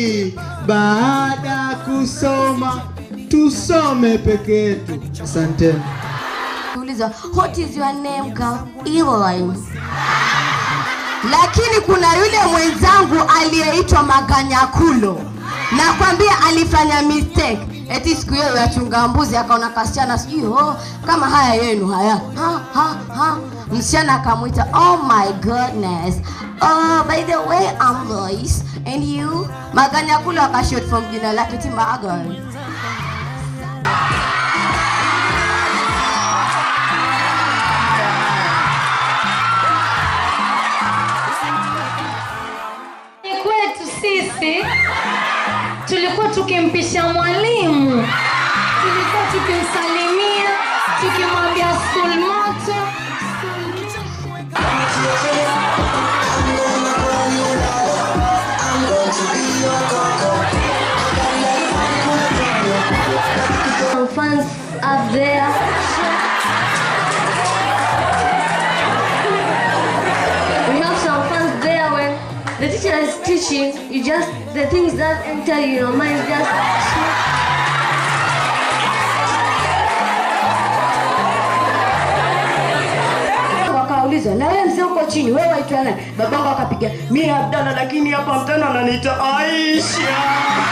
hii baada ya kusoma tusome peke yetu. Asanteni. Uliza, what is your name girl? Evelyn. Lakini kuna yule mwenzangu aliyeitwa Maganyakulo, nakwambia alifanya mistake. Eti siku hiyo yachunga mbuzi akaona kasichana sijui oh, kama haya yenu haya ha, ha, ha. Msichana akamwita oh my goodness oh, by the way I'm Lois and you Maganyakulo akashot from jina lake ti Magan. Ni kwetu sisi tulikuwa tukimpisha mwalimu, tulikuwa tukimsalimia, tukimwambia school motto. Some fans up there. We have some fans there when the teacher is teaching, you just, the things that enter your mind just. Wakauliza, na wewe mzee uko chini, wewe waitwa nani? Babangu akapiga mimi Abdalla, lakini hapa mtana ananiita Aisha.